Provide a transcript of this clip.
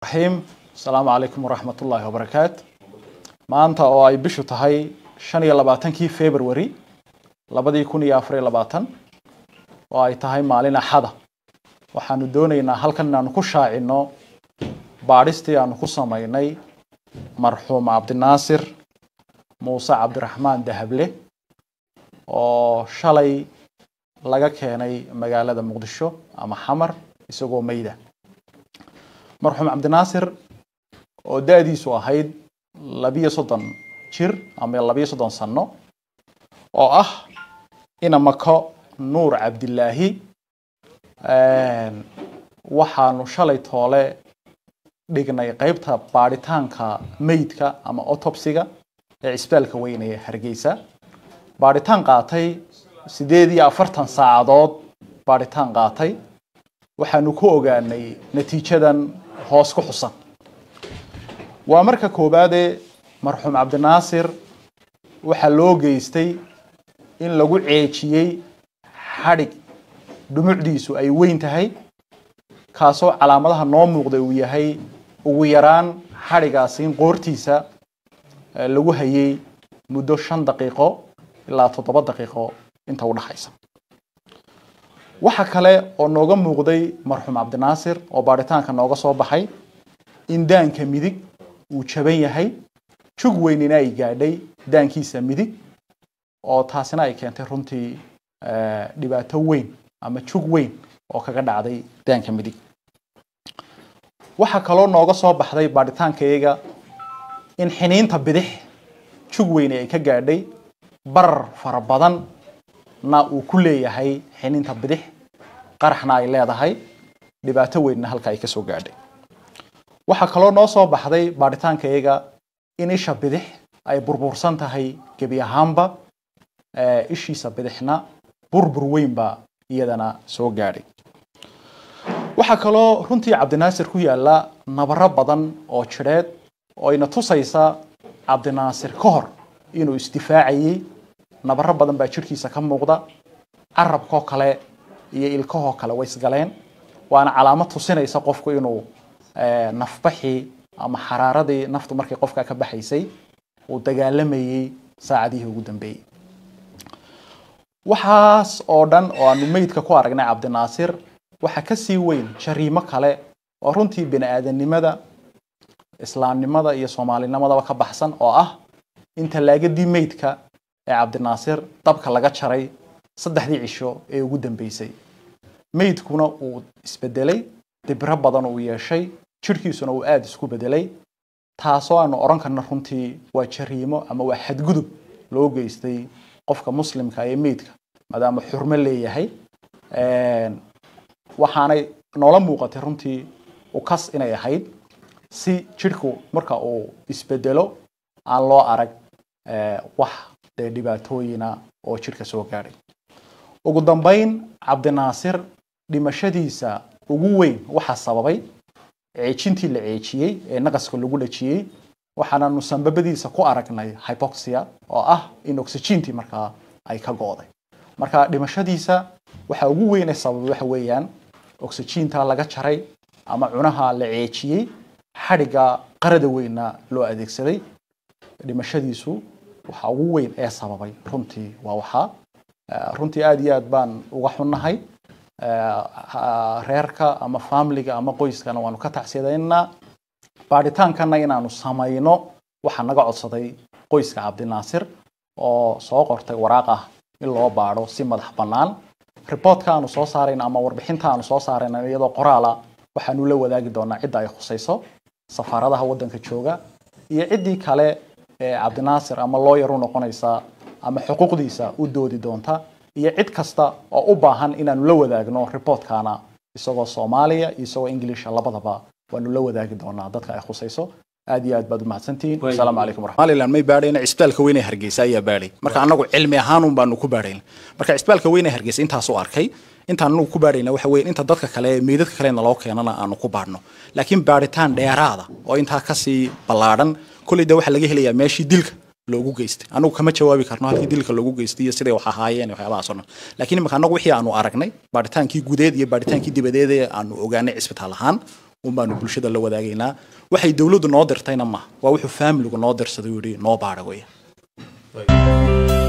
raxiim asalaamu calaykum waraxmat ullaahi wabarakaatu maanta oo ay bishu tahay shan iyo labaatankii february labadii kun iyo afar iyo labaatan oo ay tahay maalin axada waxaanu doonaynaa halkan inaanu ku shaacino baadhistii aanu ku samaynay marxuum cabdinaasir muuse cabdiraxmaan dahable oo shalay laga keenay magaalada muqdisho ama xamar isagoo meyda marxuum cabdinaasir oo da-diisu ahayd labiyo soddon jir ama labiyo soddon sano oo ah ina mako nuur cabdilaahi waxaanu shalay toole dhignay qeybta baadhitaanka meydka ama autopsiga ee cisbitaalka weynaya hargeysa baadhitaan qaatay sideed iyo afartan saacadood baadhitaan qaatay waxaanu ku ogaanay natiijadan hoos ku xusan waa marka koowaadee marxuum cabdinaasir waxaa loo geystay in lagu ceejiyey xadhig dhumucdiisu ay weyn tahay kaasoo calaamadaha noo muuqda uu yahay ugu yaraan xadhigaasi in qoortiisa lagu hayay muddo shan daqiiqo ilaa toddoba daqiiqo inta u dhaxaysa waxa kale oo nooga muuqday marxuum cabdinaasir oo baadhitaanka nooga soo baxay in daanka midig uu jaban yahay jug weynina ay gaadhay daankiisa midig oo taasina ay keentay runtii dhibaato weyn ama jug weyn oo kaga dhacday daanka midig waxaa kaloo nooga soo baxday baadhitaankayaga in xiniinta bidix jug weyni ay ka gaadhay barar fara badan na uu ku leeyahay xiniinta bidix qaraxna ay leedahay dhibaato weynna halka ay kasoo gaadhay waxaa kaloo noo soo baxday baadhitaankayaga in isha bidix ay burbursan tahay gebi ahaanba ishiisa bidixna burbur weynba iyadana soo gaadhay waxaa kaloo runtii cabdinaasir ku yaala nabaro badan oo jidheed oo ayna tusaysa cabdinaasir ka hor inuu isdifaacayey nabaro badan baa jirhkiisa ka muuqda carabkoo kale iyo ilkahoo kale way isgaleen waana calaamad tusinaysa qofku inuu nafbaxii ama xaraaradii naftu markay qofka ka baxaysay uu dagaalamayey saacadihii ugu dambeeyey waxaas oo dhan oo aanu meydka ku aragnay cabdinaasir waxaa kasii weyn jariimo kale oo runtii bini aadanimada islaamnimada iyo soomaalinimadaba ka baxsan oo ah in tallaagadii meydka ee cabdinaasir dabka laga jaray saddexdii cisho ee ugu dambeysay meydkuna uu isbedelay dibro badan uu yeeshay jirhkiisuna uu aada isku bedelay taasoo aanu odhan karna runtii waa jariimo ama waa xadgudub loo geystay qofka muslimka ee meydka maadaama xurmo leeyahay waxaanay noola muuqatay runtii ukas inay ahayd si jirhku marka uu isbedelo aan loo arag wax dee dhibaatooyina oo jirka soo gaadhay ugu dambeyn cabdinaasir dhimashadiisa ugu weyn waxaa sababay ceejintii la ceejiyey ee naqaska lagu dhajiyey waxaananu sanbabadiisa ku aragnay hypoxia oo ah in oxygentii markaa ay ka go'day marka dhimashadiisa waxa ugu weyn ee sababay waxa weeyaan oxygentaa laga jaray ama cunaha la ceejiyey xadhigga qarada weynna loo adeegsaday dhimashadiisu waxa ugu weyn ee sababay runtii waa waxaa runtii aada iyo aad baan uga xunnahay reerka ama familiga ama qoyskana waanu ka tacsiyadaynaa baadhitaankana inaanu samayno waxaa naga codsaday qoyska cabdinaasir oo soo qortay waraaq ah in loo baadho si madax bannaan riboortka aanu soo saarayna ama warbixinta aanu soo saarayna iyadoo qoraala waxaanu la wadaagi doonaa cidda ay khusayso safaaradaha waddanka jooga iyo ciddii kale ee cabdinaasir ama looyar u noqonaysa ama xuquuqdiisa u doodi doonta iyo cid kasta oo u baahan inaanu la wadaagno riboortkana isagoo soomaaliya iyo isagoo ingiliisha labadaba waanu la wadaagi doonaa dadka ay khusayso aad iyo aad baad umahadsantihiin asalaamu calaykum somaliland may baadhayna cisbitaalka weyne hargeysa ayaa baadhay marka anagu cilmi ahaanun baanu ku baadhayna marka cisbitaalka weyne hargeysa intaas u arkay intaan anagu ku baadhayna waxa weeye inta dadka kale meydadka kalena loo keenana aanu ku baadhno laakiin baadhitaan dheeraada oo intaa kasii ballaadhan kolley de waxaa laga helayaa meeshii dilka loogu geystay anagu kama jawaabi karno halkii dilka loogu geystay iyo siday wax ahaayeen iyo waxyaabahaas oo dhan laakiin imika anagu wixii aanu aragnay baadhitaankii gudeed iyo baadhitaankii dibadeed ee aanu ogaanay cisbitaal ahaan un baanu bulshada la wadaagaynaa waxay dowladdu noo dirtayna maaha waa wuxuu faamiligu noo dirsaday uu yidhi noo baadha weya